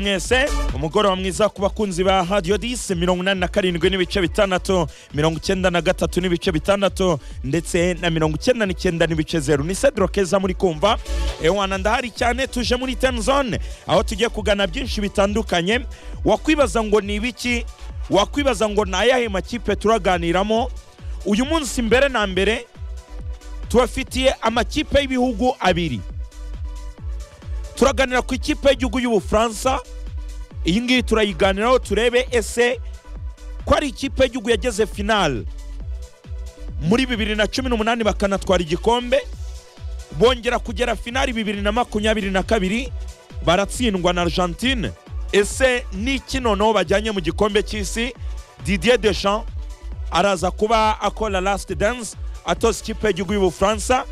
mwese umugoroba mwiza ku bakunzi ba radiyo disi mirongo inani na karindwi n'ibice bitandatu mirongo icyenda na gatatu n'ibice bitandatu ndetse na mirongo icyenda n'icyenda n'ibice zeru ni sedro keza muri kumva ewana ndahari cyane tuje muri teni zone aho tugiye kugana byinshi bitandukanye wakwibaza ngo ni ibiki wakwibaza ngo ni ayahe makipe turaganiramo uyu munsi mbere na mbere tubafitiye amakipe y'ibihugu abiri turaganira ku ikipe y'igihugu y'ubufaransa iyi ngiyi turayiganiraho turebe ese ko ari ikipe y'igihugu yageze finale muri bibiri na cumi n'umunani bakanatwara igikombe bongera kugera finali bibiri na makumyabiri na kabiri baratsindwa na argentine ese n'iki noneho bajyanye mu gikombe cy'isi didier deschamps araza kuba akora last dance atoza ikipe y'igihugu y'ubufaransa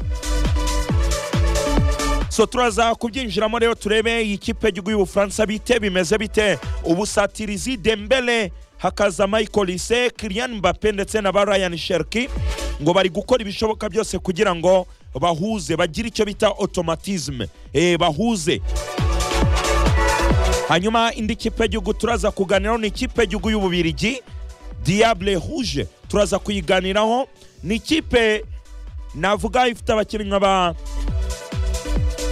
so turaza kubyinjiramo rero turebe iyi kipe y'igihugu y'ubufaransa bite bimeze bite ubusatirizi dembele hakaza michael lise kirian mbappe ndetse na ba ryan sherki ngo bari gukora ibishoboka byose kugira ngo bahuze bagire icyo bita automatisme eh, bahuze hanyuma indi kipe y'igihugu turaza kuganiraho ni ikipe y'igihugu y'ububirigi diable rouge turaza kuyiganiraho ni ikipe navuga ifite abakinnyi ba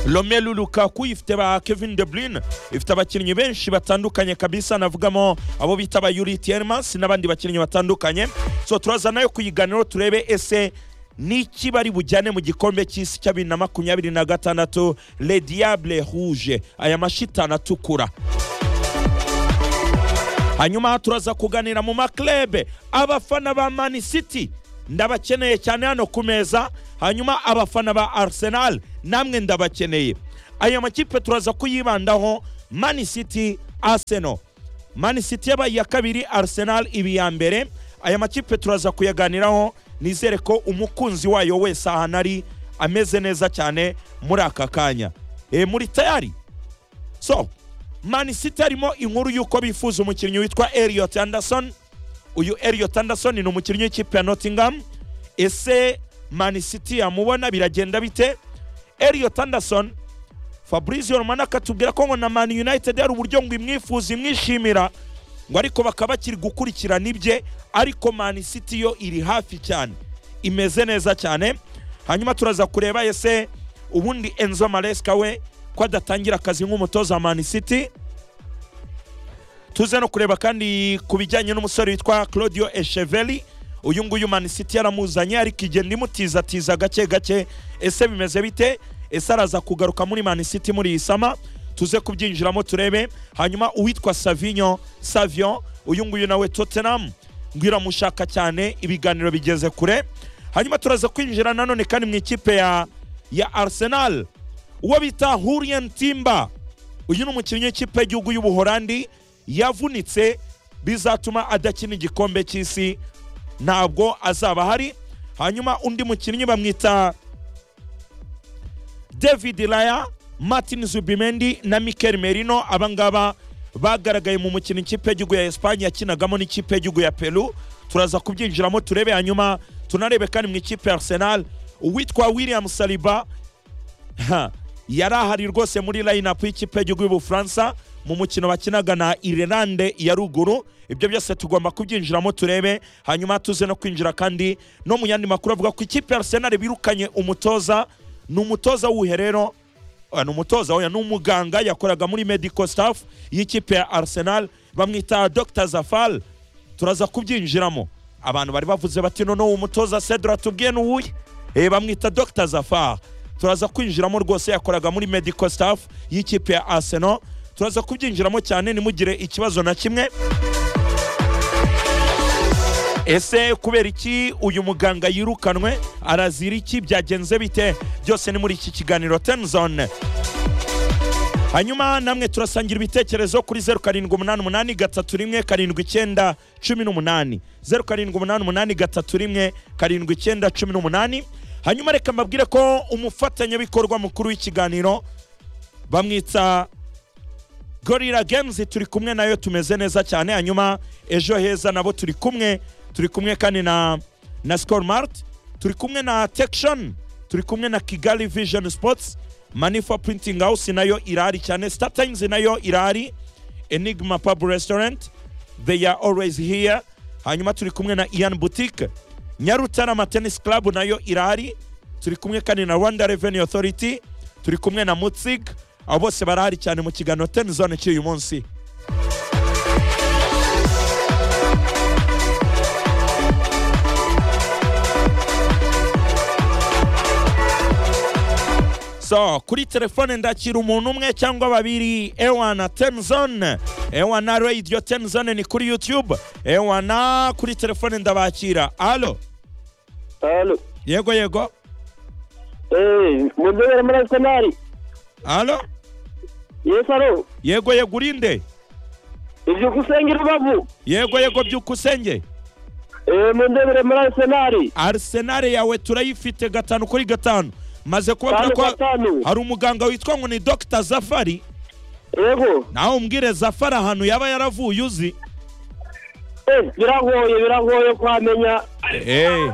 Romelu Lukaku ifite ba Kevin De Bruyne ifite abakinnyi benshi batandukanye kabisa navugamo abo bita ba Yuri Tielemans n'abandi bakinnyi batandukanye so turaza nayo kuyiganiraho turebe ese n'iki bari bujyane mu gikombe cy'isi cya bibiri na makumyabiri na gatandatu le diable rouge aya mashitani atukura hanyuma turaza kuganira mu maklebe abafana ba mani city ndabakeneye cyane hano ku meza hanyuma abafana ba arsenal namwe ndabakeneye aya makipe turaza kuyibandaho mani city arsenal mani city yabaye iya kabiri arsenal iba iya mbere aya makipe turaza kuyaganiraho nizere ko umukunzi wayo wese ahantu ari ameze neza cyane muri aka kanya e, muri tayari so mani city harimo inkuru y'uko bifuza umukinnyi witwa Elliot Anderson uyu Elliot Anderson ni umukinnyi w'ikipe ya Nottingham ese Man City yamubona biragenda bite Elliot Anderson Fabrizio Romano akatubwira ko ngo na Man United hari uburyo ngo imwifuza imwishimira ngo ariko bakaba bakiri gukurikirana ibye ariko Man City yo iri hafi cyane imeze neza cyane hanyuma turaza kureba ese ubundi Enzo Maresca we ko adatangira akazi nk'umutoza wa Man City tuze no kureba kandi ku bijyanye n'umusore witwa Claudio Echeveli uyu nguyu Man City yaramuzanye ariko igenda imutizatiza gake gake ese bimeze bite ese araza kugaruka muri Man City muri iyi sama tuze kubyinjiramo turebe hanyuma uwitwa Savinho Savion uyu nguyu nawe Tottenham ngo iramushaka cyane ibiganiro bigeze kure hanyuma turaza kwinjira nanone kandi mu ikipe ya ya Arsenal uwo bita Hurrien Timber uyu ni umukinnyi w'ikipe y'igihugu y'Ubuholandi yavunitse bizatuma adakina igikombe cy'isi ntabwo azaba ahari hanyuma undi mukinnyi bamwita david raya martin zubimendi na mikel merino abangaba bagaragaye mu mukino ikipe y'igihugu ya esipanye yakinagamo n'ikipe y'igihugu ya peru turaza kubyinjiramo turebe hanyuma tunarebe kandi mu ikipe ya arsenal uwitwa william saliba ha, yari ahari rwose muri line up y'ikipe y'igihugu y'ubufaransa mu mukino bakinaga na Irlande ya ruguru ibyo byose tugomba kubyinjiramo turebe hanyuma tuze no kwinjira kandi no mu yandi makuru avuga ko ikipe ya Arsenal birukanye umutoza ni umutoza wuhe rero Oya, ni umutoza oya ni umuganga yakoraga muri medical staff y'ikipe ya Arsenal bamwita Dr Zafal turaza kubyinjiramo abantu bari bavuze bati noneho umutoza Cedra tubwiye n'uwuhe eh bamwita Dr Zafar turaza kwinjiramo rwose yakoraga muri medical staff y'ikipe ya Arsenal turaza kubyinjiramo cyane ntimugire ikibazo na kimwe ese kubera iki uyu muganga yirukanwe arazira iki byagenze bite byose ni muri iki kiganiro tenzone hanyuma namwe turasangira ibitekerezo kuri zeru karindwi umunani umunani gatatu rimwe karindwi icyenda cumi n'umunani zeru karindwi umunani umunani gatatu rimwe karindwi icyenda cumi n'umunani hanyuma reka mbabwire ko umufatanyabikorwa mukuru w'ikiganiro bamwitsa gorira games turi kumwe nayo tumeze neza cyane hanyuma ejo heza nabo turi kumwe turi kumwe kandi na na score mart turi kumwe na tection turi kumwe na kigali vision sports manifa printing house nayo irahari cyane star times nayo irahari enigma pub restaurant they are always here hanyuma turi kumwe na ian boutique nyarutarama tennis club nayo irahari turi kumwe kandi na rwanda revenue authority turi kumwe na mutzig abo bose barahari cyane mu kiganiro ten zone cy'uyu munsi so kuri telefone ndakira umuntu umwe cyangwa babiri ewana tenzone ewana radio tenzone ni kuri youtube ewana kuri telefone ndabakira alo Halo. yego yego Eh, mudogera muri Arsenal. alo Yes, halo. yego yego urinde Ibyo kusengera babu. yego yego byukusenge Eh, mudogera muri Arsenal. arsenal yawe turayifite gatanu kuri gatanu maze kubabwira Gatanu ko gatanu. hari umuganga witwa ngo ni dr zafari Yego. nawe umbwire zafari ahantu yaba yaravuye uzi Eh, biragoye biragoye kwamenya. Eh.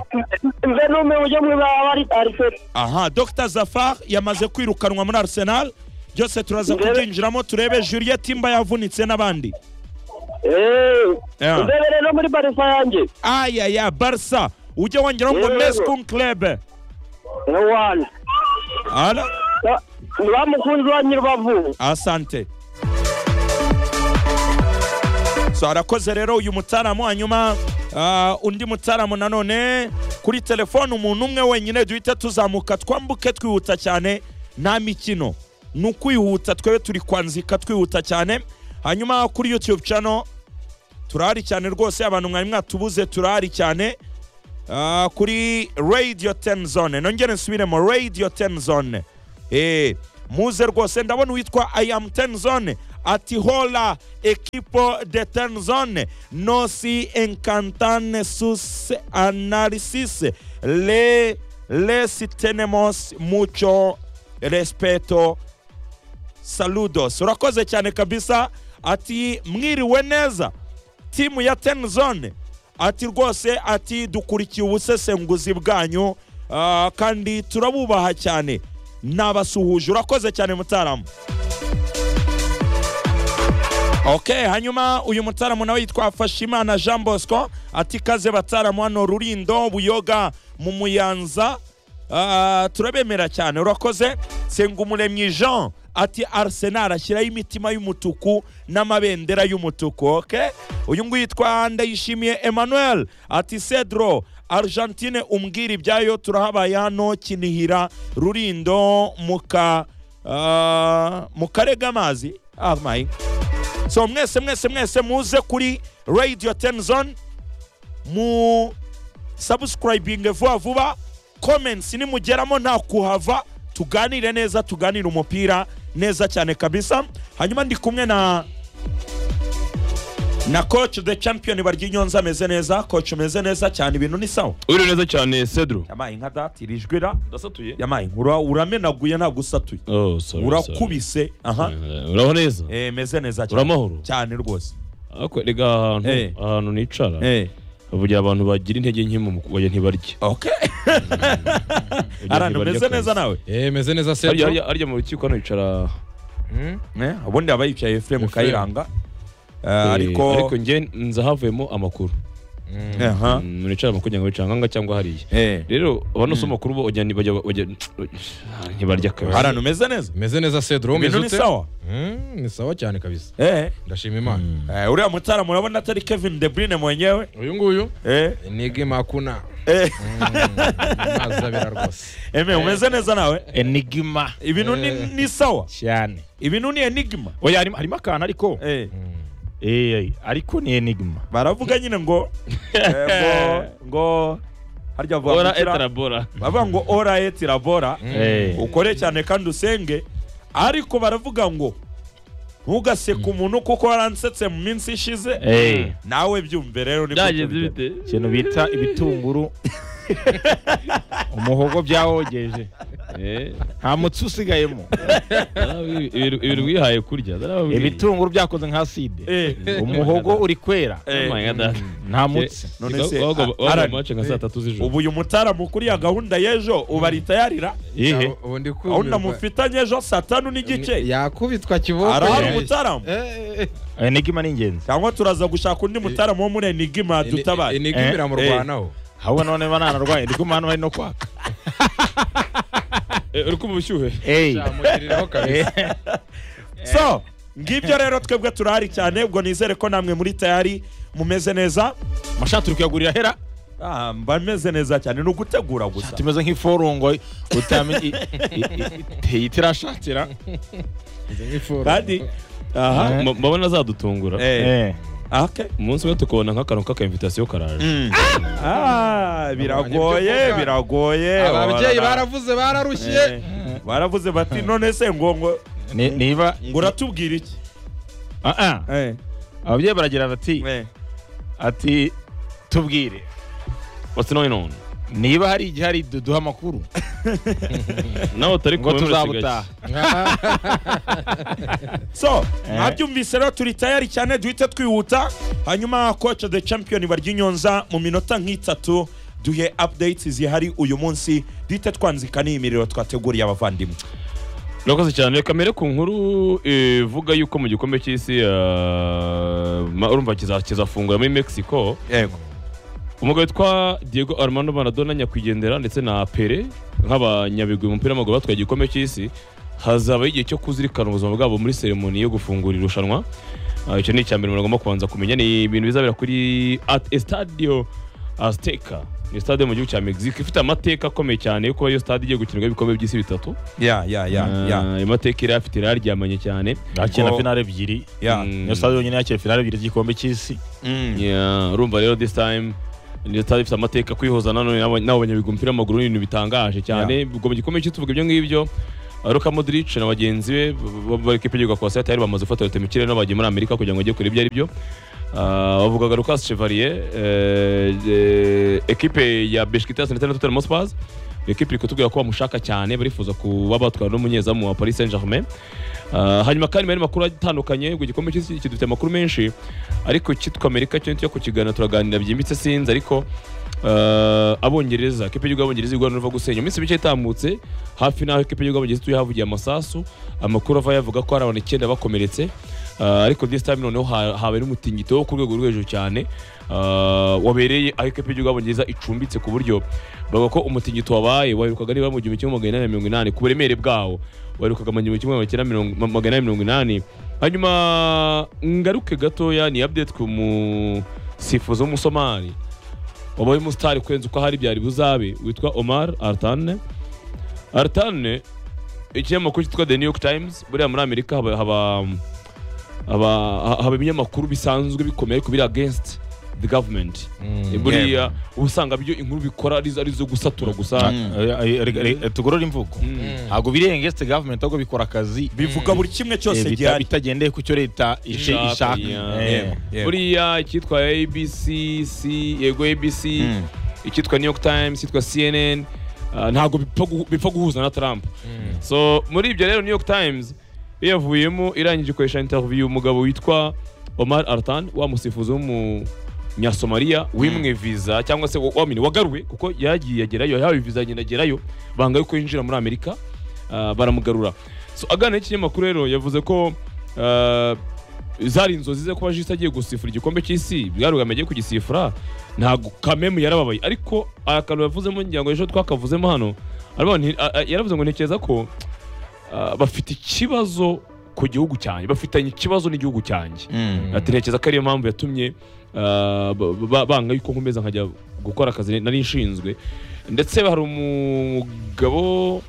Mbe nume ujye mu baba ari Arsenal. aha dr zafar yamaze kwirukanwa muri arsenal byose turaza Ndebe- kubyinjiramo turebe juliet imba yavunitse n'abandi Eh. Yeah. Mudogera no muri Barca yanjye. ayaya barsa ujye wongeraho ngo Yego. meskun club No one. Ala, Bamukunzi wa Nyirbavu. asante so arakoze rero uyu mutaramu hanyuma ah, undi mutaramu nanone kuri telefone umuntu umwe wenyine duhita tuzamuka twambuke twihuta cyane nta mikino ni ukwihuta twebe turi kwanzika twihuta cyane hanyuma kuri youtube channel turahari cyane rwose abantu mwari mwatubuze turahari cyane Ah, kuri radio 10 zone nongere nsubiremo radio 10 zone Eh, muze rwose ndabona uwitwa i am 10 zone ati hola equipo de 10 zone nos encantan sus análisis le les tenemos mucho respeto saludos urakoze cyane kabisa ati mwiriwe neza timu ya ten zone ati rwose ati dukurikiye ubusesenguzi bwanyu ah, kandi turabubaha cyane nabasuhuje urakoze cyane mutaramu ok hanyuma uyu mutaramu nawe yitwa fashimana jean bosco ati kaze bataramu hano rurindo buyoga mu muyanza Ah, turabemera cyane urakoze sengumuremyi jean ati arsenal ashyiraho imitima y'umutuku n'amabendera y'umutuku ok uyu nguyu yitwa ndayishimiye emmanuel ati cedro argentine umbwira ibyayo turahabaye hano kinihira rurindo muka mu karere k'amazi ah my so mwese mwese mwese muze kuri radio tenzon mu subscribing vuba vuba comments nimugeramo nta kuhava tuganire neza tuganire umupira neza cyane kabisa hanyuma ndi kumwe na na coach the champion barya inyonza ameze neza coach umeze neza cyane ibintu ni sawa uri neza cyane cedro yabaye nka datira ijwi ra ndasatuye yabaye ura- uramenaguye ntabwo usatuye Oh, sorry, sorry. urakubise aha Eh, uraho neza Eh, meze neza cyane. Uramahoro? cyane rwose Ariko erega ahantu Eh. ahantu nicara eh bavugira abantu bagira intege nke mu kujya ntibarye okay arantu meze neza nawe Eh, meze neza harya Cedro. harya- harya mu rukiko hano hicara Mm. Eh, ubundi aba yicaye efuremu Ephraim. kayiranga Eh, eh, ariko ariko njye nza havuyemo amakuru Mm. aha Mm, nicara amakuru kugira ngo bicanganga cyangwa hariya eh rero abano usoma amakuru bo bajya bajya- bajya ntibarya kabisa arantu meze neza meze neza Cedro meze ibintu ni ute sawa Mm, ni sawa cyane kabisa eh ndashima imana eh, uriya mutaramu urabona atari kevin de brine mwenyewe uyu nguyu eh nige makuna eh mazi abira rwose eme umeze neza nawe enigma ibintu ni Eh. ni sawa cyane ibintu ni enigma oya harimo harimo akantu ariko eh Eh, ariko ni enigma baravuga nyine ngo eh, ngo ngo harya ora bavuga etarabora bavuga ngo ora etirabora Eh, ukore cyane kandi usenge ariko baravuga ngo ntugaseke umuntu kuko waransetse mu minsi ishize Eh. nawe byumve rero niko byagenze tubigenza. bite ikintu bita ibitunguru umuhogo byawogeje Eh, nta mutsi usigayemo ah, ibi- ibi- ibintu wihaye kurya darababwiye. ibitunguru byakoze nka side Eh, umuhogo uri kwera eh. Oh my God, ah. nta mutsi None Wa- se, wa- wa- wa- Alan, match nka saa tatu z'ijoro ubu uyu mutaramu kuriya gahunda y'ejo ubaritayarira Iyihe? Ubu ndi gahunda kumirwa. mufitanye ejo saa tanu n'igice yakubitwa kiboko arahari Eh, umutaramu eh, eh, Eh, enigma ni ingenzi cyangwa turaza gushaka undi mutaramu wo muri enigima ini- dutabare enigma Eh, iramurwanaho ahubwo none bananarwaye ndi kumva hano bari no kwaka Eh, uri kumva ubushyuhe Ey. Yamugiriraho kabisa so ngibyo rero twebwe turahari cyane ubwo nizere ko namwe muri tayari mumeze neza mashati uri kuyagurira hera Ah, mba meze neza cyane ni ugutegura gusa tumeze nk'iforungo utamenye itirashatira kandi aha Eh. Ma- mbabona azadutungura eh, ake umunsi umwe tukabona nk'akantu k'akaimvitasiyo karaje Mm. Ah, biragoye Abonye biragoye ababyeyi Barara- baravuze bararushye Eh, baravuze bati none se ngo ngo niba ngo uratubwira iki Ah, ah. Eh, ababyeyi baragira bati eh. ati tubwire what's going on niba hari igihe hari duduha amakuru nawe utari ngo kumwe muri tuzabutaha Kigali. so Eh. mwabyumvise rero turi tayari cyane duhite twihuta hanyuma koce de champion barya inyonza mu minota nk'itatu duhe updates zihari uyu munsi duhite twanzika n'iyimiriro twateguriye abavandimwe Murakoze cyane kamere ku nkuru ivuga yuko mu gikombe cy'isi ah, ma- urumva kiza- kizafungura muri Mexico yego umugabo witwa Diego Armando Maradona nyakwigendera ndetse na Pele nk'abanyabigwi mu mupira w'amaguru batwaye igikombe cy'isi hazabaho igihe cyo kuzirikana ubuzima bwabo muri seremoni yo gufungura irushanwa Ah, icyo ni icya mbere muragomba kubanza kumenya ni ibintu bizabera kuri at estadio azteca ni stade yo mu gihugu cya mexico ifite amateka akomeye cyane yo kuba iyo stade igiye gukinirwaho ibikombe by'isi bitatu ya ya ya ya Ah, ayo mateka yari afite yararyamanye cyane akina Ngo- finale ebyiri ya Mm. niyo stade yonyine yakira finale ebyiri z'igikombe cy'isi Mm. Yeah, urumva rero this time ni stade ifite amateka kwihoza nanone n'aba- n'abo banyabigwi umupira w'amaguru ni ibintu bitangaje cyane ubwo mu gikombe cy'isi tuvuga ibyo ngibyo ah, Luka Modric na bagenzi be b- b- bari kwipigirwa ku basaya tayari bamaze gufata leta mu kirere n'abagiye muri Amerika kugira ngo bajye kureba ibyo ari byo Ah, bavugaga Lucas Chevalier eh, eh, ekipe ya Besiktas ndetse na Tottenham Hotspur ekipe iri kutubwira ko bamushaka cyane barifuza kuba batwara n'umunyezamu wa Paris Saint-Germain Ah, hanyuma kandi mu yandi makuru atandukanye ku gikombe cy'isi iki dufite amakuru menshi ariko cyitwa amerika cyo nicyo kukiganira turaganira byimbitse sinzi ariko ah, abongereza ikipe y'igihugu y'abongereza igwa n'uruva gusenya iminsi mike itambutse hafi n'aho ikipe y'igihugu y'abongereza ituye havugiye amasasu amakuru ava yavuga ko hari abantu icyenda bakomeretse Ah, ariko this time noneho ha- habaye n'umutingito wo ku rwego rwo hejuru cyane ah, wabereye aho ikipe y'igihugu y'abongereza icumbitse ku buryo bavuga ko umutingito wabaye waherukaga nibura mu gihumbi kimwe magana inani na mirongo inani ku buremere bwawo waherukaga mu gihumbi kimwe magana inani na mirongo- magana inani na mirongo inani hanyuma ngaruke gatoya ni update ku musifuzi w'umusomali wabaye umusitari kurenza uko ahari byari buzabe witwa omar artane artane ikinyamakuru cyitwa the new york times buriya muri amerika haba haba haba, haba ibinyamakuru bisanzwe bikomeye ariko biri against the government buriya uba usanga byo inkuru bikora ari zo- ari zo gusatura gusa Mm. Eh, eh, eh, eh, tugorore imvugo ntabwo biri against government ahubwo bikora akazi bivuga buri kimwe cyose eh, bita- gihari bitagendeye ku cyo leta ishe- Ishaka, ishaka yeah. Eh. Yego, yego. buriya icyitwa abc C- yego abc Mm. icyitwa new york times icyitwa cnn ah, ntabwo bipfa guhu- bipfa guhuza na trump so muri ibyo rero new york times iyo yavuyemo irangije ikoresha interview umugabo witwa omar artan wa musifuzi w'umunyasomaliya wimwe visa cyangwa se wa- wamene wagaruwe kuko yagiye agerayo yahawe visa agenda agerayo banga yuko yinjira muri amerika ah, baramugarura so aganira n'ikinyamakuru rero yavuze ko ah, zari inzozi ze kuba jisi agiye gusifura igikombe cy'isi bwarugame agiye kugisifura ntabwo kamemu yarababaye ariko aya kantu yavuzemo ngira ngo ejo twakavuzemo hano aravuga ngo nti- a- a- yaravuze ngo ntekereza ko ah, bafite ikibazo ku gihugu cyanjye bafitanye ikibazo n'igihugu cyanjye ati ntekereza ko ariyo mpamvu yatumye ah, ba- ba- banga yuko nkomeza nkajya gukora akazi nari nshinzwe ndetse hari umugabo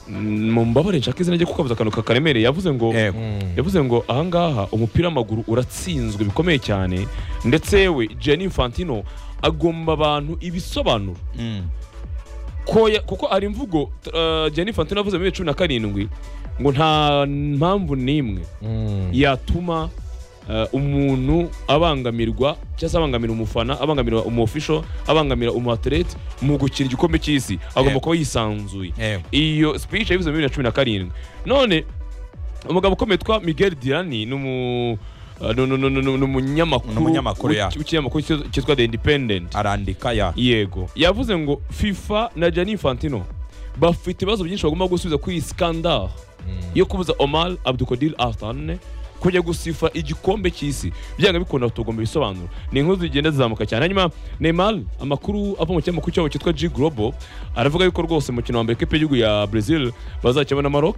mm, mumbabare nshaka izina rye kuko avuze akantu kakaremereye yavuze ngo yego yavuze ngo ahangaha umupira w'amaguru uratsinzwe bikomeye cyane ndetse yewe Gianni Infantino agomba abantu ibisobanuro Mm. ko ya- kuko hari imvugo uh, Gianni Infantino yavuze muri bibiri na cumi na karindwi ngo nta mpamvu n'imwe yatuma eh, umuntu abangamirwa cyangwa se abangamira umufana abangamira umu official abangamira umu athlete mu gukina igikombe cy'isi agomba Yego. kuba yisanzuye Yego. iyo speech yabivuze muri bibiri na cumi na karindwi none umugabo ukomeye witwa Miguel Dirani ni umu eh, ni- ni- ni- ni- ni umunyamakuru Ni umunyamakuru, ya. w'iki- w'ikinyamakuru cyitwa- cyitwa The Independent arandika ya yego yavuze ngo fifa na Gianni Infantino bafite ibibazo byinshi bagomba gusubiza kuri iyi skandal yo kubuza omar abdukodir altane kujya gusifa igikombe cy'isi byanga bikunda tugomba ibisobanuro ni inkuru zigenda zizamuka cyane hanyuma neymar amakuru ava mu kinyamakuru cyabo cyitwa g global aravuga yuko rwose umukino wa mbere ikipe y'igihugu ya brazil bazakina na maroc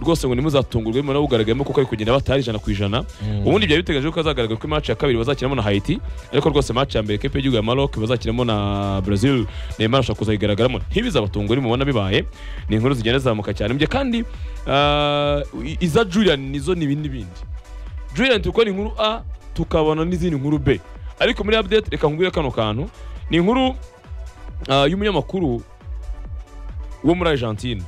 rwose ngo ntimuzatungurwe bimwe nawugaragayemo kuko ari kugenda batari ijana ku ijana ubundi byari biteganijwe ko azagaragara ko match ya kabiri bazakinamo na Haiti ariko rwose match ya mbere ikipe y'igihugu ya Maroc bazakinamo na Brazil Neymar ashobora kuzayigaragaramo ntibizabatungure mubona bibaye ni inkuru zigenda zizamuka cyane mbye kandi ah, i- iza Julian nizo ni ibindi bindi Julian turi kubona inkuru A tukabona n'izindi nkuru B ariko muri update reka nkubwire kano kantu ni inkuru ah, y'umunyamakuru wo muri Argentine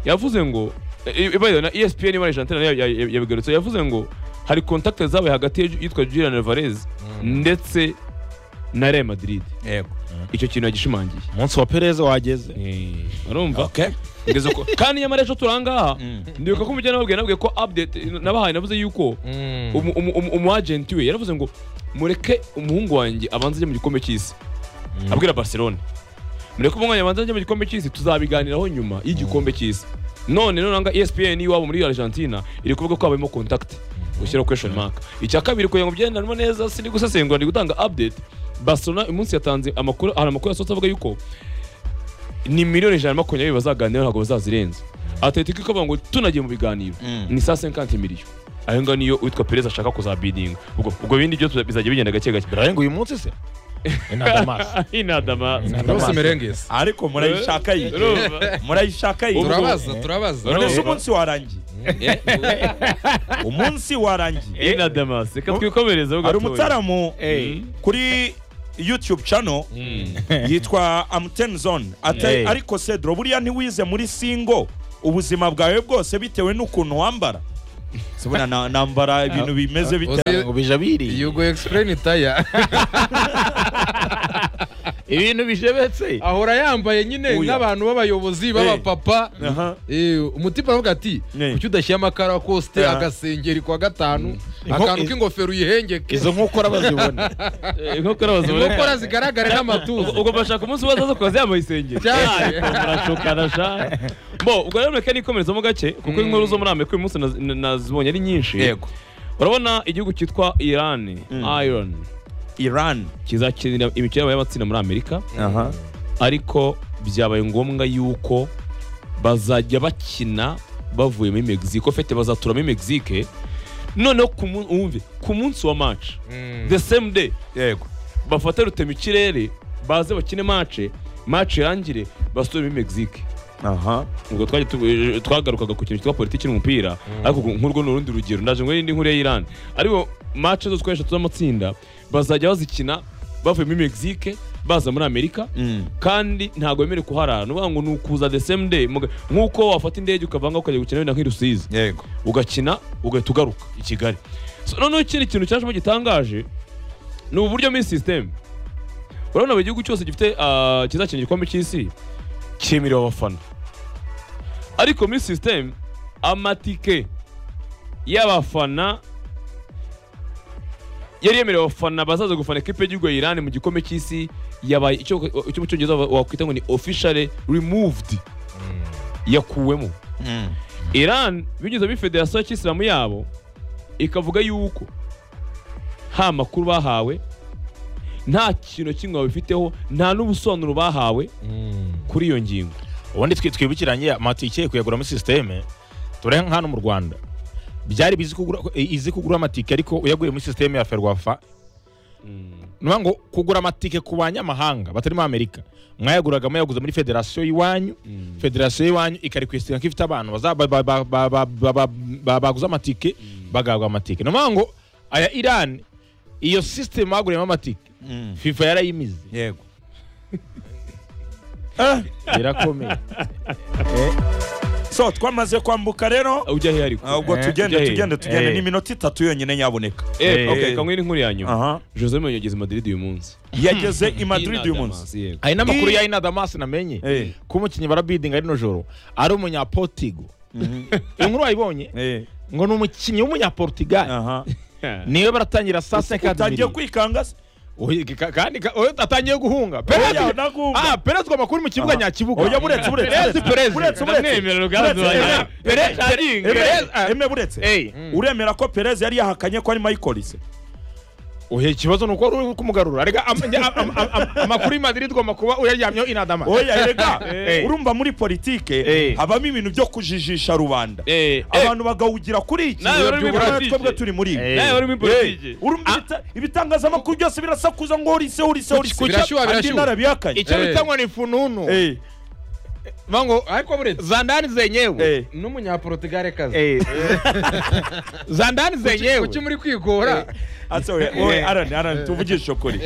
yavuze ngo e- e- by the way, na ESPN muri Argentina nayo ya- ya- yabigarutse yavuze ngo hari contact zabaye hagati ya- yitwa Julian Alvarez ndetse na Real Madrid Yego. icyo kintu yagishimangiye umunsi wa pereza wageze urumva Ngeze ko- kandi nyamara ejo turangaha ndibuka ko umujyana wabwiye nabwiye ko update nabahaye navuze yuko Mm. umu- umu- umu- umuagenti we yaravuze ngo mureke umuhungu wanjye abanze ajye mu gikombe cy'isi abwira barcelone mureke umuhungu wanjye abanze ajye mu gikombe cy'isi tuzabiganiraho nyuma y'igikombe cy'isi none nonanga espn iwabo muri argentina iri kuvuga ko habayemo contact ushyiraho question mark icya kabiri kugira ngo byendanemo neza sindi gusesengura ndi gutanga update barcelona uyu munsi yatanze amakuru hari amakuru yasohotse avuga yuko ni miliyoni ijana na makumyabiri bazaganiraho ntabwo bazazirenza atletico ikavuga ngo tunagiye mu biganiro ni saa senkanti miliyo ayo ngayo niyo uwitwa perez ashaka kuzabidinga ubwo ubwo bindi byo tuza- bizajya bigenda gake gake birarenga uyu munsi se inadamasi inadama Rose Merengezi. ariko murayishaka iyi urumva murayishaka iyi Turabaza, turabaza. none se urumva. umunsi warangiye umunsi warangiye inadama reka twikomereze hari umutsaramu kuri youtube channel yitwa amten zone Ate- Hey. ariko cedro buriya ntiwize muri singo ubuzima bwawe bwose bitewe n'ukuntu wambara sibona na- nambara ibintu bimeze bite Uzi- ngo bija biriye You go explain tire. ibintu bijebetse Ahora yambaye nyine Oya. nk'abantu b'abayobozi b'abapapa. Aha. Eh, umutima aravuga ati Eh. kuki udashyira amakara kosite Aha. agasengeri kwa gatanu Inko- akantu i- k'ingofero uyihengeke izo nkokora bazibona inkokora baziboneka inkokora zigaragare n'amatuza ubwo bashaka umunsi wazaza kukaza yambaye isengeri Cyane. murashukana sha bo ubwo rero mureke nikomerezamo gake kuko inkuru zo muri amerika uyu munsi naz- nazibonye ari nyinshi yego urabona igihugu cyitwa iran iron iran kizakinira imikino y'amatsinda muri amerika ariko byabaye ngombwa yuko bazajya bakina bavuye muri mexico fete bazatura muri mexique noneho ku mun- wumve ku munsi wa match the same day yego bafate rutema ikirere baze bakine match match irangire basubire muri mexique aha ubwo twajya tu- eh, twagarukaga ku kintu cyitwa politiki n'umupira ariko ubwo nk'urwo ni urundi rugero ndaje ngo n'indi nkuru ya Iran ariko match zose twesha z'amatsinda bazajya bazikina bavuye muri Mexique baza muri Amerika Mm. kandi ntabwo bemerewe kuharara ni ukuvuga ngo ni ukuza the same day muga- nk'uko wafata indege ukavanga ukajya gukina wenda nk'i Rusizi yego ugakina ugahita ugaruka i Kigali So, noneho ikindi kintu cyashimo gitangaje ni ubu buryo muri system urabona buri gihugu cyose gifite ah, kizakina igikombe cy'isi cyemerewe abafana ariko muri system amatike y'abafana yari yemerewe abafana bazaza gufana ikipe y'igihugu ya Iran mu gikombe cy'isi yabaye icyo icyo mu cyongereza wakwita ngo ni officially removed yakuwemo Mm. Iran binyuze muri federasiyo ya kisilamu yabo ikavuga yuko nta makuru bahawe nta kintu kimwe babifiteho nta n'ubusobanuro bahawe kuri iyo ngingo ubundi twi- twibukiranye amatike kuyagura muri sisiteme tureba nka hano mu rwanda byari bizi kugura izi kugura amatike ariko uyaguriye muri sisiteme ya ferwafa ni ukuvuga ngo kugura amatike ku banyamahanga batari muri amerika mwayaguraga muyaguze muri federasiyo y'iwanyu federasiyo y'iwanyu ikarikwesitinga ko ifite abantu baza- ba- ba- ba- ba- ba- ba- ba- ba- baguze amatike bagahabwa amatike ni ukuvuga ngo aya irani iyo sisiteme baguriyemo amatike Mm. fifa yarayimize yego birakomeye so twamaze kwambuka rero ujya he ariko ah, ubwo Eh, tugende ujya he? tugende tugende Eh. ni iminota itatu yonyine nyaboneka Eh, Eh, okay eh. kamwe n'inkuru yanyu aha jose mourinho ageze i madrid uyu munsi yageze i madrid uyu munsi yego hari n'amakuru I- ya inadamas namenye Eh. ko umukinnyi barabidinga rino joro ari umunyapotigo iyo nkuru wayibonye Eh, ngo ni umukinnyi w'umunyaportugal aha niwe baratangira saa seka utangiye kwikanga se Oya, ka- kandi ka- oya, atangiye guhunga Oya, perez naguhunga. ah perez ngo amakuru mu kibuga Aha. nyakibuga Oya, buretse, buretse, buretse. perez perez Buretse, buretse. Ndamwemerera Ruganzu Buretse, wanjye. emera, Perez emera, Perez, ah. emera buretse Eh. uremera ko perez yari yahakanye ko ari michaelis oya ikibazo ni uko uri kumugarura rega am- am- am- am- am- amakuru y'Madrid igomba kuba uyaryamyeho inadama oya rega Eh. urumva muri politike Eh. habamo ibintu byo kujijisha rubanda Eh, eh. abantu bagawugira kuri iki Nawe wari muri Urabona politike. twebwe turi muri ibi Eh. nawe wari muri politiki urumva ibita- ibitangazamakuru byose birasakuza ngo horise horise horise Birashyuha, birashyuha. narabihakanye icyo Eh. bita ngo ni fununu Eh, bango ariko buretse zandani zenyewe eh. n'umunyaportugal kazi Eh. zandani zenyewe kuki muri kwigora Ase, oya, oya, arani arani tuvugishe ukuri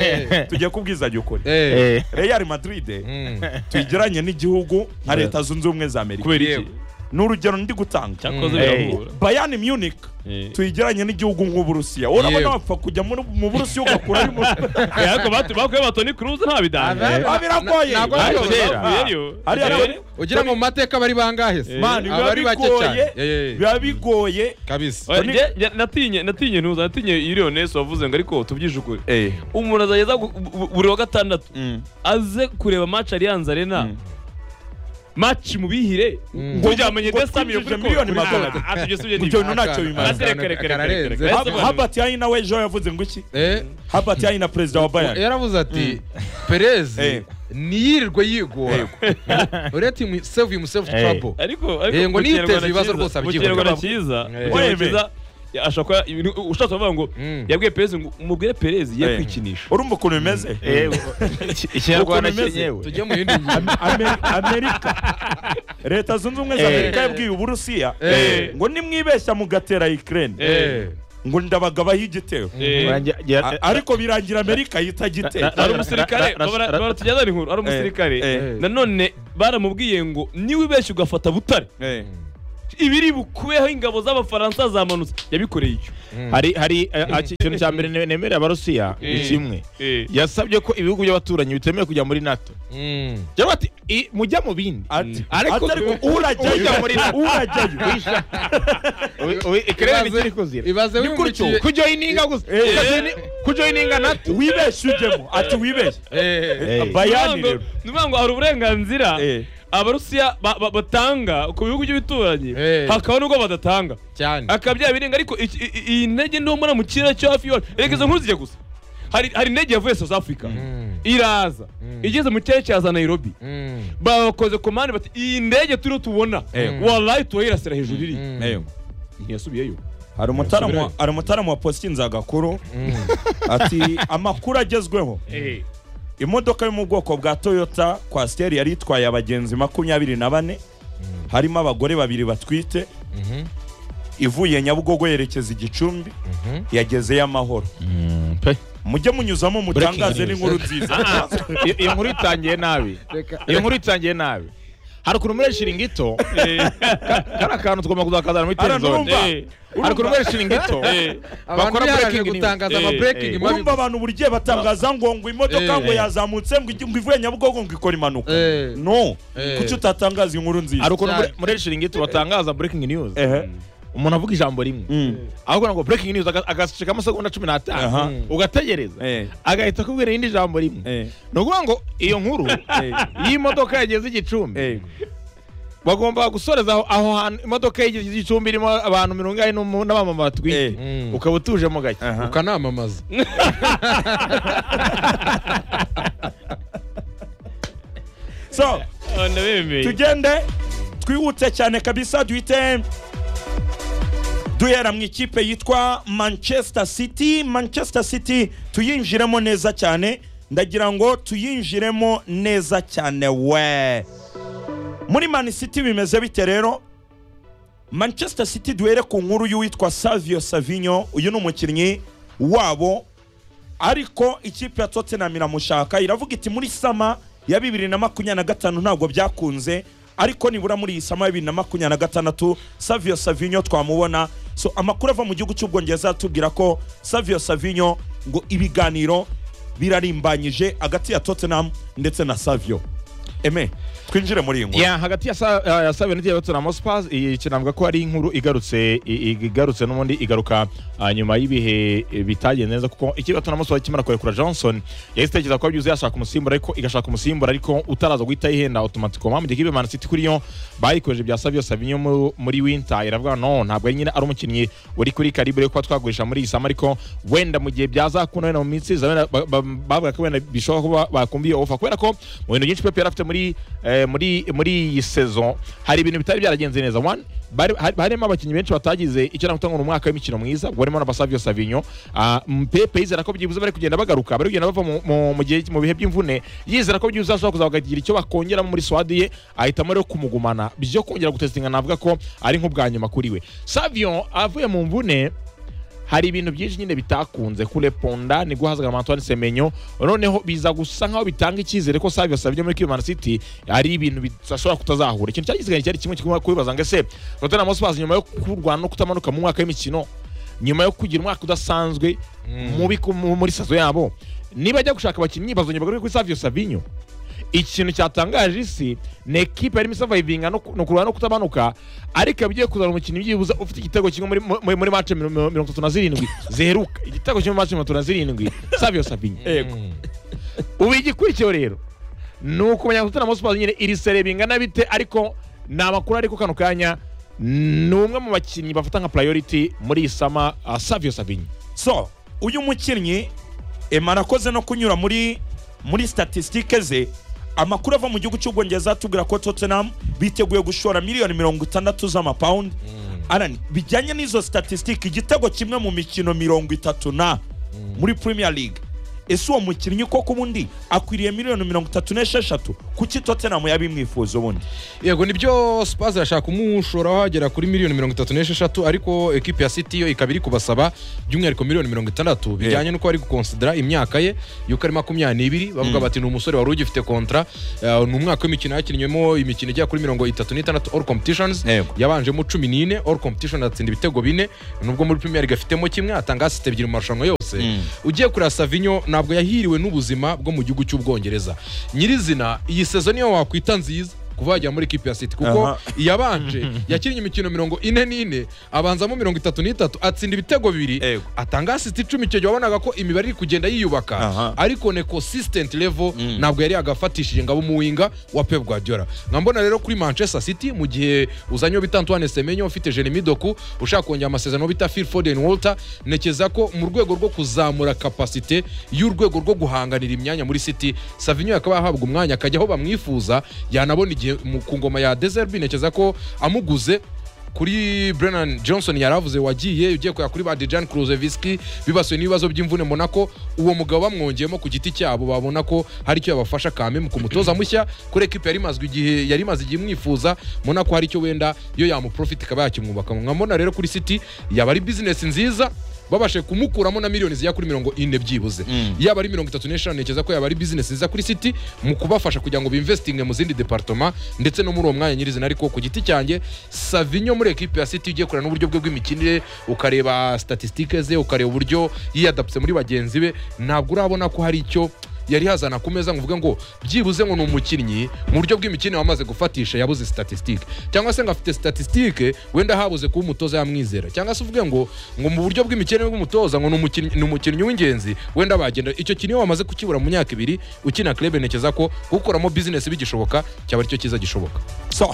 tujye kubwizanya ukuri Eh. Eh. real madrid Mm. tuyigeranye n'igihugu nka leta zunze ubumwe za amerika kubera iki Yego. ni urugero ndi gutanga cyakoze Mm. birahura bayani munich Eh. tuyigeranye n'igihugu nk'uburusiya urabona Yego. wapfa kujya muri- mu burusiya ugakura ari mu Eh, ariko batu- bakuye ba Toni Kroos nta bidanga Aba- Ah, biragoye Na- ntabwo Ariko kera. bavuyeyo. Hariya Eh, nawe- ugira ngo mu mateka bari bangahe se Man, biba abari bake cyane bigoye Eh, eh, biba bigoye kabisa oya, Toni- njye- njye natinye natinye ntuza natinye iriyonesi wavuze ngo ariko tubyije ukuri umuntu azageza gu- bu- bu- buri wa gatandatu Mm. aze kureba match Allianz Arena Mm. match mubihire ngo byamenye ngo desa twinjije miliyoni magana abiri. Ibyo bintu ntacyo bimaze. Aka- aka- Reka, reka, reka, kararenze. reka, reka. Hab- Hubert Yayi nawe ejo yavuze ngo iki Eh, Hubert Yayi na perezida wa Bayern yaravuze ati perez Eh. niyirirwe yigora uretse imu save imusave Eh. trouble ariko Eh, ariko ngo mu niteze kinyarwanda ibibazo cyiza- rwose mu abyivugira. kinyarwanda cyiza Eh. mu kinyarwanda Webe. cyiza, ya- ashaka ko ibintu- ushatse kuvuga ngo Mm. yabwiye perez ngo umubwire perez ye Eh. kwikinisha urumva ukuntu bimeze Eh, ikinyarwanda Ukuntu imeze. cyenyewe tujye mu yindi ngingo Ameri- amerika leta zunze ubumwe za Eh. amerika yabwiye uburusiya Eh. ngo nimwibeshya mugatera ukraine Eh, ngo ndabagabaho igitero Urangira- A- ariko birangira amerika yita Na- na- igitero ari umusirikare ra- ra- babara- ra- baratujyana inkuru ari umusirikare eh. nanone baramubwiye ngo niba ubeshya ugafata butare Eh. ibiri bukubeho ingabo z'abafaransa zamanutse yabikoreye icyo hari hari eh, ah, ikintu cya mbere ne- nemerera abarusiya Eh. ni kimwe yasabye ko ibihugu by'abaturanyi bitemewe kujya muri nato mm. cyangwa ati "I- mujya mu bindi Ati- Ariko- atari ko urajyayo Ujya muri NATO. urajyayo Ui- ui- ikirere Ibaze- nicyo iri kuzira ibaze gutyo. wimukiye kujoyininga gusa Eh. kujoyininga nato wibeshye ujyemo ati wibeshye Eh, Eh. bayani rero ni ukuvuga ngo hari uburenganzira Eh. abarusiya ba- ba- batanga ku bihugu by'ibituranyi Eh. hakaba n'ubwo badatanga cyane akaba byaba ariko iki- i- i- iyi ntege nto mbona mu kirere cyo hafi y'iwacu reka izo nkuru zijya gusa hari hari indege yavuye south africa Mm. iraza igeze mu kirere cya za nairobi Mm. bakoze komande bati iyi ndege turiho tubona Eh. warayi turayirasira hejuru iriya Mm. Eyo. ntiyasubiyeyo hari umutaramu wa- hari umutaramu wa postinzi agakuru ati amakuru agezweho imodoka yo mu bwoko bwa toyota kwasiteri yari itwaye abagenzi makumyabiri na bane harimo abagore babiri batwite Mhm. ivuye nyabugogo yerekeza igicumbi yagezeyo amahoro mujye munyuzamo mutangaze news. n'inkuru nziza iyo iyo nkuru itangiye nabi Reka- iyo nkuru itangiye nabi hari ukuntu muri shiringito kari akantu tugomba kuzakazana muri Arana, telezone urumva? Eh. hari ukuntu muri shiringito abantu Bakora biharanira breaking news. gutangaza ama Eh, breaking eh. urumva abantu buri gihe batangaza ngo ngo imodoka Eh. ngo yazamutse ngo ijye- ngo ivuye nyabugogo ngo ikora impanuka Eh. no Eh. kuki utatangaza inkuru hari nziza ukuntu muri- muri shiringito batangaza breaking news ehe umuntu avuga ijambo rimwe Mm. ahubwo ngo breaking news aga- agacika amasegonda cumi Aha. n'atanu ugategereza Eh. agahita akubwira irindi jambo rimwe Eh. ni ukuvuga ngo iyo nkuru y'imodoka yageze igicumbi Eh. bagomba gusoreza aho- aho hantu imodoka yageze igicumbi irimo abantu mirongo inani n'umu- n'abamama Eh. batwite Mm. ukaba utujemo gake Aha. ukanamamaza so ndabemeye tugende twihute cyane kabisa duhite duhera mu ikipe yitwa manchester city manchester city tuyinjiremo neza cyane ndagira ngo tuyinjiremo neza cyane we muri man city bimeze bite rero manchester city duhere ku nkuru y'uwitwa savio savinyo uyu ni umukinnyi wabo ariko ikipe ya tottenham iramushaka iravuga iti muri sama ya bibiri na makumyabiri na gatanu ntabwo byakunze ariko nibura muri iyi sama ya bibiri na makumyabiri na gatandatu savio savinyo twamubona so amakuru ava mu gihugu cy'ubwongereza atubwira ko savio savinyo ngo ibiganiro birarimbanyije hagati ya tottenham ndetse na savio eme twinjire muri iyi nkuru Ya, hagati ya sa- ya- ya Sabe n'igihe Tottenham Hotspur iyi kintu navuga ko ari inkuru igarutse i- i- igarutse n'ubundi igaruka ah, nyuma y'ibihe eh, bitagenze neza kuko ikipe ya Tottenham Hotspur ikimara kurekura Johnson yahise itekereza ko byuzuye yashaka umusimbura ariko igashaka umusimbura ariko utaraza guhita yihenda automatiquement mu gihe ikipe ya Man City kuri yo bayikoje bya Savio Savinho mu- muri winter iravuga no ntabwo nyine ari umukinnyi uri kuri calibre yo kuba twagurisha muri iyi sama ariko wenda mu gihe byazakunda wenda mu minsi iza wenda ba- ba- bavuga ko wenda bishoboka ko ba- bakumva iyo ofa kubera ko mu bintu byinshi Pep yari afite muri eh, muri muri iyi saison hari ibintu bitari byaragenze neza one bari- hari- harimo abakinnyi benshi batagize icyo nakuta ngo ni umwaka w'imikino mwiza ubwo harimo na Basavio Savinho Ah, m- Pepe yizera ko byibuze bari kugenda bagaruka bari kugenda bava mu- mu- mu gihe mu bihe by'imvune yizera ko byibuze ashobora kuzabagagira icyo bakongeramo muri swadi ye ahitamo rero kumugumana byo kongera gutestinga navuga ko ari nk'ubwa nyuma kuri we Savio avuye mu mvune hari ibintu byinshi nyine bitakunze kureponda nibwo hazaga na Antoine Semenyo noneho biza gusa nkaho bitanga icyizere ko Savio Savio muri Kivu Man City ari ibintu bidashobora kutazahura ikintu cyagizwe cyari kimwe kigomba kubibaza ngo ese Tottenham Hotspur nyuma yo kurwana no kutamanuka mu mwaka w'imikino nyuma yo kugira umwaka udasanzwe mubi ku- mu- muri sazo yabo niba ajya gushaka abakinnyi bazongera bagaruke kuri Savio Savinho ikintu cyatangaje isi ni ekipe yarimo isavayivinga no ku- no kurwana no kutabanuka ariko ikaba igiye kuzana umukinnyi byibuze ufite igitego kimwe muri- muri- muri mace mirongo itatu na zirindwi ziheruka igitego kimwe muri mace mirongo itatu na zirindwi savio savinyo ubu igikurikiyeho rero ni ukumenya gutera amasiporo nyine iri sere bingana bite ariko ni amakuru ariko kano kanya ni umwe mu bakinnyi bafata nka priority muri iyi sama ah, savio savinyo so uyu mukinnyi ema arakoze no kunyura muri muri statisitike ze amakuru ava mu gihugu cy'ubwongereza atubwira ko tottenham biteguye gushora miliyoni mirongo itandatu z'amapawundi Alan, bijyanye n'izo statisitike igitego kimwe mu mikino mirongo itatu na muri premier league ese uwo mukinnyi koko ubundi akwiriye miliyoni mirongo itatu n'esheshatu kuki tottenham yabimwifuza ubundi yego nibyo spaz irashaka kumushora hagera kuri miliyoni mirongo itatu n'esheshatu ariko ekipi ya city yo ikaba iri kubasaba by'umwihariko miliyoni mirongo itandatu bijyanye n'uko bari gukonsidera imyaka ye y'uko ari makumyabiri n'ibiri bavuga bati ni umusore wari ugifite kontra eh, ni umwaka w'imikino yakinywemo imikino igera kuri mirongo itatu n'itandatu all competitions Yego. yabanjemo cumi n'ine all competition atsinda ibitego bine nubwo muri premier league afitemo kimwe atanga asist ebyiri mu marushanwa yose ugiye kureba savinyo ntabwo yahiriwe n'ubuzima bwo mu gihugu cy'ubwongereza nyirizina iyi sezo niyo wakwita nziza kuva yajya muri ekipi ya city kuko Aha. iyabanje yakinnye imikino mirongo ine n'ine abanzamo mirongo itatu n'itatu atsinda ibitego bibiri Yego. atanga asist icumi icyo gihe wabonaga ko imibare iri kugenda yiyubaka Aha. ariko ne consistent level ntabwo yari yagafatishije ngo abe umuwinga wa Pep Guardiola nka mbona rero kuri Manchester City mu gihe uzanye bita Antoine Semenyo ufite Jeremy Doku ushaka kongera amasezerano wo bita Phil Foden Walter nekeza ko mu rwego rwo kuzamura capacity y'urwego rwo guhanganira imyanya muri City Savinho yakaba yahabwa umwanya akajya aho bamwifuza yanabona igihe mu- ku ngoma ya Deserbi nekeza ko amuguze kuri Brennan Johnson yaravuze wagiye ugiye kuya kuri ba Dejan Kruzeviski bibasuye n'ibibazo by'imvune Monaco uwo mugabo bamwongeyemo ku giti cyabo babona ko hari icyo yabafasha kame mu kumutoza mushya kuri ekipe yari imazwe igihe yari imaze igihe imwifuza Monaco hari icyo wenda yo yamuprofit ikaba yakimwubaka mwamona rero kuri City yaba ari business nziza babashe kumukuramo na miliyoni zigera kuri mirongo ine byibuze yaba ari mirongo itatu n'eshanu nekeza ko yaba ari bizinesi nziza kuri city mu kubafasha kugira ngo bimvesitinge mu zindi departoma ndetse no muri uwo mwanya nyirizina ariko ku giti cyanjye savinyo muri ekipe ya city ugiye kureba n'uburyo bwe bw'imikinire ukareba statisitike ze ukareba uburyo yiyadapse muri bagenzi be ntabwo urabona ko hari icyo yari yazana ku meza ngo uvuge ngo byibuze ngo ni umukinnyi mu buryo bw'imikinire wamaze gufatisha yabuze statisitike cyangwa se ngo afite statisitike wenda habuze kuba umutoza yamwizera cyangwa se uvuge ngo ngo mu buryo bw'imikinire bw'umutoza ngo ni umukinnyi- ni umukinnyi w'ingenzi wenda bagenda icyo kintu iyo wamaze kukibura mu myaka ibiri ukina club ntekeza ko gukuramo business bigishoboka cyaba aricyo cyiza gishoboka so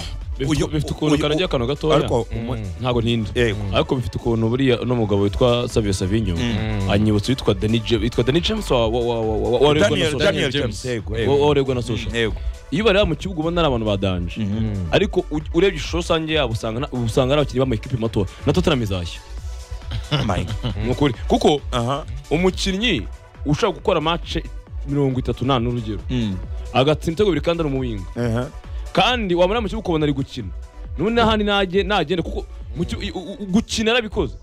uyu- bifite ukuntu uyu- karagira akantu gatoya ariko umu- ntabwo ntinda Yego. ariko bifite ukuntu buriya uno mugabo witwa savio savinyo anyibutsa witwa dani james witwa dani james wa- wa- wa- wa- wa- warebwa na Daniel Social. Daniel James. James yego Wa- yego warebwa na social yego iyo bareba mu kibuga ubona ari abantu badanje ariko u- urebye ishusho rusange yabo usanga nta- usanga ari abakinnyi b'amakipe mato na tottenham izashya My God. ni ukuri kuko aha umukinnyi ushobora gukora mace mirongo itatu nta n'urugero Mm. agatsinda ibitego bibiri kandi ari umuwinga Aha. kandi wamara mu kibuga ukabona ari gukina n'ubundi n'ahandi najye nagenda kuko mu ki- u- u- gukina yarabikoze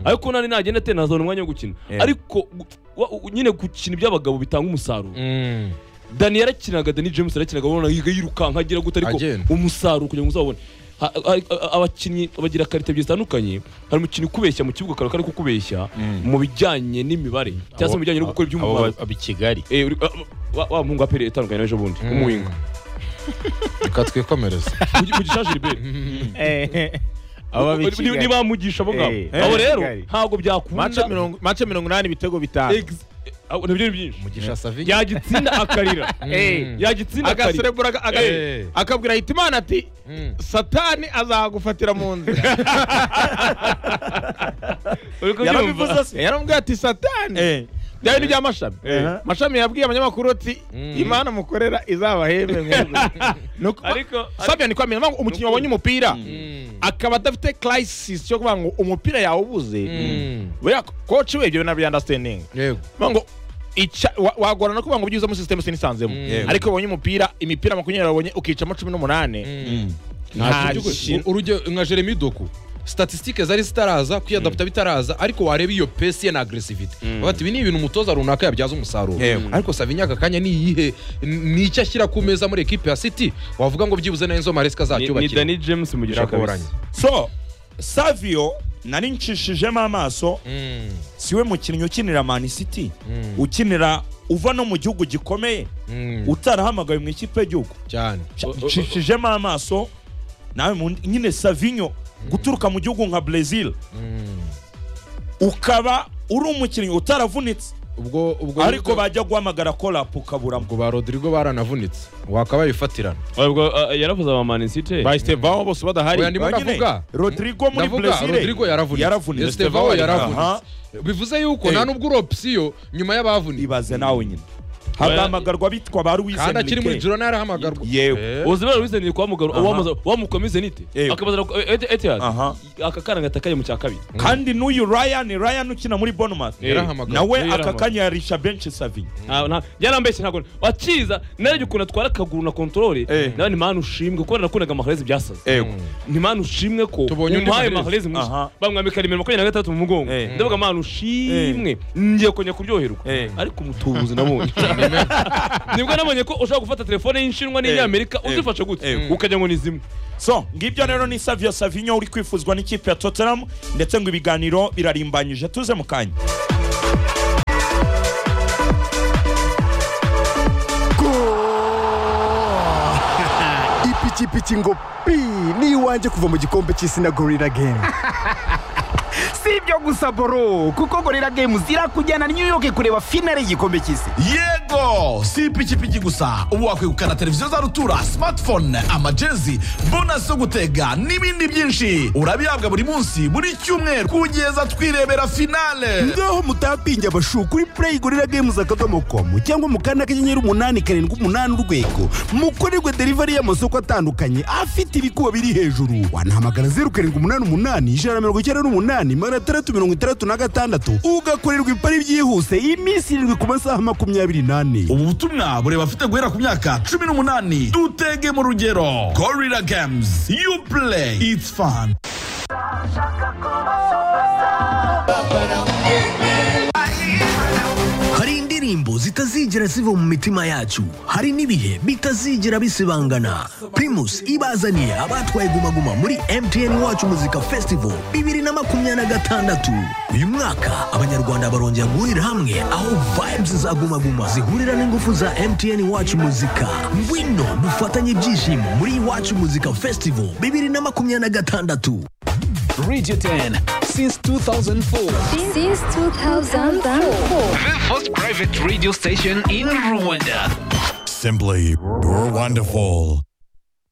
ariko n'ahandi nagenda atera ntazabona umwanya wo gukina Yeah. ariko gu- wa- u- nyine gukina iby'abagabo bitanga umusaruro dani yarakinaga dani james yarakinaga ubona yiga yirukanka agira gute ariko Agenda. umusaruro kugira ngo uzabone Ha- ha- ha- abakinnyi bagira karite ebyiri zitandukanye hari umukinnyi ukubeshya mu kibuga akaba ari kukubeshya mu bijyanye n'imibare cyangwa se mu bijyanye no gukora iby'umumaro i kigali Eh, uri- wa- wa muhungu wa pere itandukanye nawe ejo bundi umuhinga reka twikomereze mugishaje ribere aba b'i Ni- kigali niba mugisha bo ngabo Eh, abo rero Kigali. ntabwo byakunda mace mirongo mace mirongo inani ibitego bitanu Ex- abo nabyo ni byinshi mugisha savi yagitsinda akarira Eh. yagitsinda akarira agaserebura aga- aga- Eh. akabwira hitimana ati Mm. satani azagufatira mu nzira Uri kubyumva? yarabivuze se yaramubwiye ati satani Eh, byari ibya mashami Eh. mashami yabwiye abanyamakuru ati Mm. imana mukorera izabahembe mwebwe ariko sabya ni kwamenya ngo umukinnyi wabonye umupira akaba adafite crisis cyo kuvuga ngo umupira yawe ubuze buriya koci we ibyo bintu byandastanding yego ngo ica wa- wagorana kuvuga ngo byuzemo sisitemu sinisanzemo Mm. ariko wabonye umupira imipira makumyabiri wabonye ukicamo cumi n'umunani nta kintu urugero nka jeremy doku statisitike zari zitaraza kwiyadaputa bitaraza ariko wareba iyo pesi ye na agresivite bavuga ati ibi ni ibintu umutoza runaka yabyaza umusaruro ariko savinya aka kanya ni iyihe N- ni icyo ashyira ku meza muri ekipe ya city wavuga ngo byibuze na enzo maresika Ni- ni azacyubakira dani james mugisha Biragoranye. kabisa so savio nari nshishijemo amaso Mm, siwe mukinnyi ukinira mani city Mm. ukinira uva no mu gihugu gikomeye mm, utarahamagawe mu ikipe y'igihugu cyane nshishijemo amaso nawe mu- nyine savinyo guturuka mu gihugu nka brezil Mm. ukaba uri umukinnyi utaravunitse ubwo ubwo ariko bajya guhamagara korapu ukaburamo ubwo ba rodrigo baranavunitse wakabaye ifatirana ubwo uh, yaravuze aba mani city bahisivaho bose badahari Oya, ndimo Ba nyine, ndavuga rodrigo muri ndavuga brezil rodrigo yaravunitse yaravunitse estevao Aha. yaravunitse bivuze yuko Eh. nta nubwo uri opsiyo nyuma y'abavunitse ibaze nawe nyine Oya. hagahamagarwa abitwa ba Luis kandi akiri muri Enrique. girona yarahamagarwa Yewe. uzi bari wizaniye kwa mugabo Aha. wamuza wamukomeze nite Eh. akabaza etihad Aha. aka kana gatakaye mu cya kabiri kandi n'uyu ryan ryan ukina muri bournemouth Eh. yarahamagawe nawe Niyo aka yarahamagawe. kanya yarisha benshi savinyo Ah, nta- yarambeshye ntabwo wakiza narebye ukuntu atwara akaguru na kontorore Eh. nawe ni mani ushimwe kubera nakundaga maharezi byasaze Ego. ni mani ushimwe ko Tubonye undi umpaye Mahrez. maharezi mwinshi Aha. bamwambika nimero makumyabiri na gatandatu mu mugongo Eh. ndavuga mani ushimwe ngiye kongera kuryoherwa Eh. ariko umutubuzi nabonye nibwo nabonye ko ushobora gufata telefone y'inshinwa n'inyamerika Eh. uzifashe gute Eh. ukajya ngo ni zimwe so ngibyo rero ni savio savinyo uri kwifuzwa n'ikipe ya tottenham ndetse ngo ibiganiro birarimbanyije tuze mu kanya ipikipiki ngo pi ni iwanjye kuva mu gikombe cy'isi na gorira gemu si ibyo gusa boro kuko gorira games irakujyana new york kureba finale y'igikombe cy'isi yego si ipikipiki gusa ubu wakwegukana televiziyo za rutura smartphone amajezi bonasi zo gutega n'ibindi byinshi urabihabwa buri munsi buri cyumweru kugeza twirebera finale ngaho mutapinge abashu kuri play gorira games akadomo komu cyangwa mu kanda kanyenyeri umunani karindwi umunani urwego mukorerwe delivery y'amasoko atandukanye afite ibikuba biri hejuru wanahamagara zeru karindwi umunani umunani ijana na mirongo icyenda n'umunani magana atandatu mirongo itandatu na gatandatu ugakorerwa ipari byihuse iminsi irindwi ku masaha makumyabiri n'ane ubu butumwa bureba afite guhera ku myaka cumi n'umunani dutege mu rugero gorira games you play it's fun hari indirimbo zitazigera ziva mu mitima yacu hari n'ibihe bitazigera bisibangana primus ibazaniye abatwaye gumaguma muri mtn wacu muzika festival bibiri na makumyabiri na gatandatu uyu mwaka abanyarwanda barongera guhurira hamwe aho vibes za gumaguma zihurira n'ingufu za mtn wacu muzika ngwino dufatanye ibyishimo muri iwacu muzika festival bibiri na makumyabiri na gatandatu Radio 10 since 2004. Since 2004. The first private radio station in Rwanda. Simply, you're wonderful.